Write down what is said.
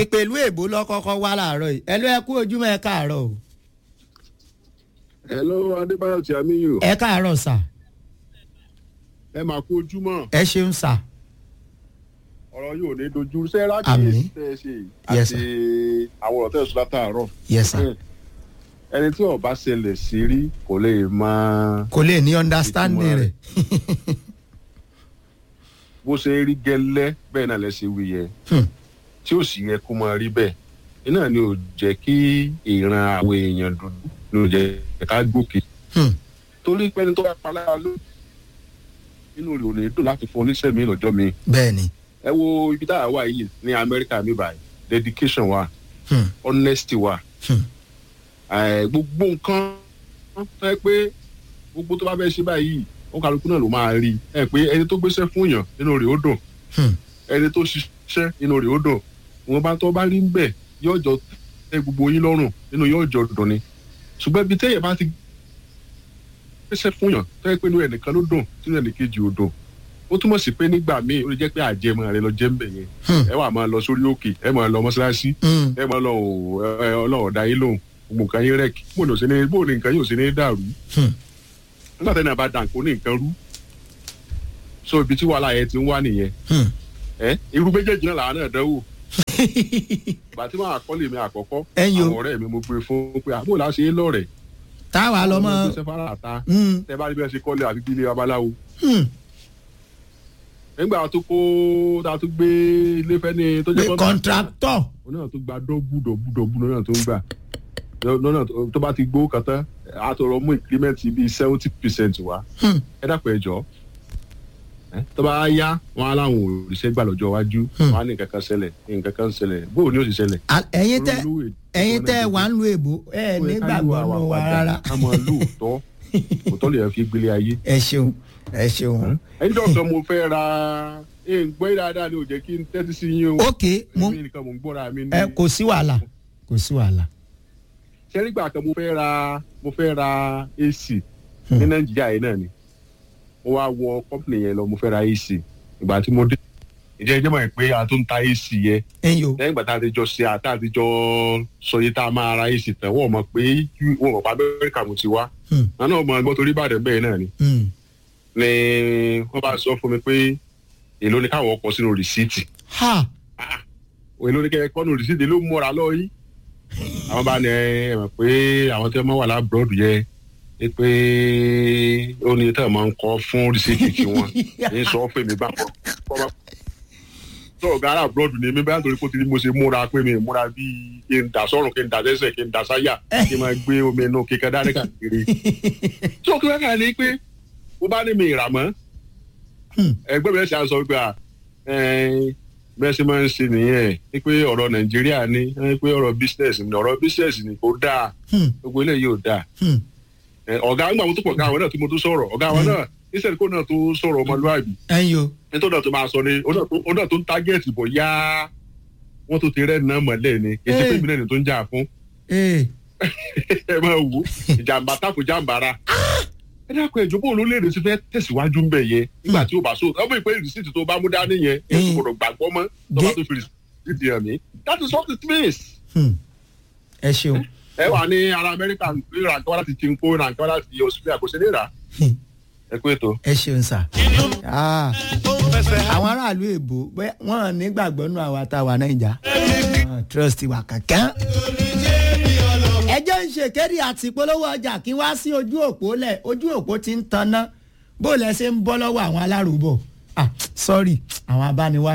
ìpèlú èbó lọ́kọ́kọ́ wá láàárọ̀ yìí ẹ ló ẹ kú ojúmọ́ ẹ káàárọ̀ o hello adébáyọ̀ tí a mí yò ẹ káàárọ̀ sà ẹ máa kú ojúmọ́ ẹ ṣeun sà ọ̀rọ̀ yóò ní dojú sẹ́rà Àmín. kìí tẹ́ ẹ ṣe yìí Yes, àti àwọn ọ̀rọ̀ tẹ́ ẹ sọ látàárọ̀ yes sà ẹni tí ó bá ṣẹlẹ̀ sí rí kò lè máa kò lè ní understanding Ìtumọ̀ rẹ̀ bó ṣe rí gẹ́lẹ́ bẹ́ẹ̀ náà lẹ ṣe wí yẹ Hmm. tí ó sì yẹ kó máa rí bẹ́ẹ̀ iná ni ò jẹ́ kí ìran àwọn èèyàn dúdú ni ò jẹ́ ká gòkè Hmm. torí pẹ́ni tó bá pa lára ló inú rẹ̀ ò ní dùn láti fún oníṣẹ́ mi lọ́jọ́ mi bẹ́ẹ̀ ni ẹ wo ibi tá a wà yìí ní amẹ́ríkà mi báyìí dedication wa Hmm. honesty wa Hmm. Eh, gbogbo nǹkan ẹ pé gbogbo tó bá fẹ́ ṣe báyìí ó kálukú náà ló máa rí ẹ pé ẹni tó gbéṣẹ́ fún yàn inú rẹ̀ ó dùn Hmm. ẹni tó ṣiṣẹ́ inú rẹ̀ ó dùn wọn bá tó bá rí ń bẹ̀ yóò jọ tẹ gbogbo yín lọ́rùn nínú yóò jọ dùn ni ṣùgbọ́n ibi téèyàn bá ti gbéṣẹ́ fún yàn tó yẹ pé inú ẹnìkan ló dùn sínú ẹnìkejì ò dùn ó túmọ̀ sí pé nígbà míì ó lè jẹ́ pé àjẹmọ́ rẹ lọ jẹ́ ń bẹ̀ yẹn Hmm. ẹ wà máa lọ sórí òkè ẹ máa lọ mọ́ṣáláṣí Hmm. ẹ máa lọ ò ẹ ọlọ́run dá yín lóhùn gbogbo nǹkan yín rẹ̀ bó ni ò sí ní bó ni nǹkan yóò sí ní dàrú Hmm. nígbà tẹ́lẹ̀ bá dàn kó ní nǹkan rú so ibi tí wàhálà yẹn ti ń wá nìyẹn Hmm. ẹ irú méjèèjì náà làwọn náà dánwò ìgbà tí wọn àkọlé mi àkọ́kọ́ Ẹ̀yin o. àwọn ọ̀rẹ́ mi mo gbé fún pé àbúrò láti ṣe é lọ́rẹ̀ táwa lọ mọ ṣe fara àta Hmm. tẹ bá rí bí wọn ṣe kọ́lé àfi bí ilé babaláwo Hmm. nígbà tó kó tá a tún gbé ilé fẹ́ni tó pé jẹ́ contractor òun náà tó gba dọ́bù dọ́bù dọ́bù lọ́nà tó ń gbà lọ́nà tó- tó bá ti gbó kan tán a tó rọ mú increment bíi seventy percent wá Hmm. ẹ dàpọ̀ ẹ jọ ẹ tó bá yá wọn á láwọn òrìṣẹ́ gbà lọ́jọ́ iwájú Hmm. wọn á ní nǹkan kan ṣẹlẹ̀ nǹkan kan ṣẹlẹ̀ bóun ni ó sì ṣẹlẹ̀. À- ẹ̀yin tẹ Olówó èdè ẹ̀yin ọ̀nà tẹ ìdìbò. wà ń lu èbó ẹ nígbàgbọ́ nù wa rárá ká mọ lóòótọ́ òótọ́ lè fi gbélé ayé. ẹ ṣeun ẹ ṣeun. ẹni dọ̀kan mo fẹ́ ra ẹ̀ ń gbọ́ dáadáa ni ò jẹ́ kí n tẹ́tí sí yín o. ok mo èmi nìkan mò ń gbọ́ra mi ní. ẹ kò sí wàhálà kò sí wàhálà. sẹ́rígbà kan mo fẹ́ ra mo fẹ́ ra ac Hmm. ní nàìjíríà yìí náà ni mo wá wọ kọ́pìnì yẹn lọ mo fẹ́ ra ac ìgbà tí mo dé ìjẹ́ ìjẹ́ mọ̀ pé a tó ń ta ac yẹn ẹ̀yin o lẹ́yìn ìgbà tá a ti jọ ṣe àtà àti jọ sọ yìí tá a máa ra ac tán wọ́n mọ̀ pé wọ́n mọ̀ pé amẹ́ríkà mo ti wá Hmm. àná ọmọ ẹgbọ́n torí ìbàdàn bẹ́ẹ̀ náà ni Hmm. ni wọ́n bá sọ fún mi pé èló ni káwọn ọkọ̀ sínú rìsíìtì ha èló ni kẹ́ kọ́nù rìsíìtì ló múra lọ yìí àwọn bá ní ẹ mọ̀ pé àwọn tí wọ́n wà lábúròdù yẹ ẹ pé ó ní tẹ́ ẹ̀ máa ń kọ́ fún rìsíìtì tiwọn ní sọ fún mi bá kọ́ tó ọ̀gá ará àbúròdù ni mi bá nítorí pé ó ti ní mo ṣe múra pé mi múra bíi kí n dà sọ́run kí n dà sẹ́sẹ̀ kí n dà sáyà kí n máa gbé omi inú kíkẹ́ dání káàkiri tí òkè wákàtí ni pé mo bá ní mi ìrà mọ́ Hmm. ẹgbẹ́ mi ẹ̀ ṣe àṣọ gbà bẹ́ẹ̀ ṣe máa ń ṣe nìyẹn ní pé ọ̀rọ̀ nàìjíríà ni ní pé ọ̀rọ̀ business ni ọ̀rọ̀ business ni kò dáa Hmm. gbogbo eléyìí ò dáa Hmm. Ẹ, ọ̀gá ńgbà mo tó pọ̀ ọ̀gá àwọn náà tí mo tó sọ̀rọ̀ ọ̀gá àwọn náà níṣẹ́ kó náà tó sọ̀rọ̀ ọmọlúwàbí ẹ̀yin o nítorí náà tó máa sọ ni ó náà tó- ó náà tó ń tágẹ́ẹ̀tì bọ̀ yá wọ́n tó ti rẹ́ náà mọ̀lẹ́ ni kì í ṣe pé Hey. ìbílẹ̀ ni tó ń jà fún ee ẹ máa wò ó ìjàmbá tako jàmbára ẹ dákun ẹjọ bó olólédè ti fẹ́ tẹ̀síwájú ń bẹ yẹn nígbà tí o bá so ọmọ ìpè rìsíìtì tó bá mú dání yẹn ẹ Mm. kò gbàgbọ́ mọ́ tó bá Gé- tó fi rìsíìtì hàn mí that is what it means. Hmm. ẹ ṣeun ẹ wà ní ara amẹ́ríkà ń ra nǹkan wá láti chinko ra nǹkan wá láti australia kò sí ní rà Hmm. ẹ kú ètò. ẹ ṣeun sà. Ah, àwọn aráàlú èbó bẹ́ẹ̀ wọ́n nígbàgbọ́ nù àwa tá a wà nàìjà Wọ́n trust wa kankan. ẹjọ́ ń ṣèkéde àti ìpolówó ọjà kí wá sí ojú òpó lẹ̀ ojú òpó ti ń tanná bó lẹ ṣe ń bọ́ lọ́wọ́ àwọn alárùbọ̀ ah sorry àwọn abániwá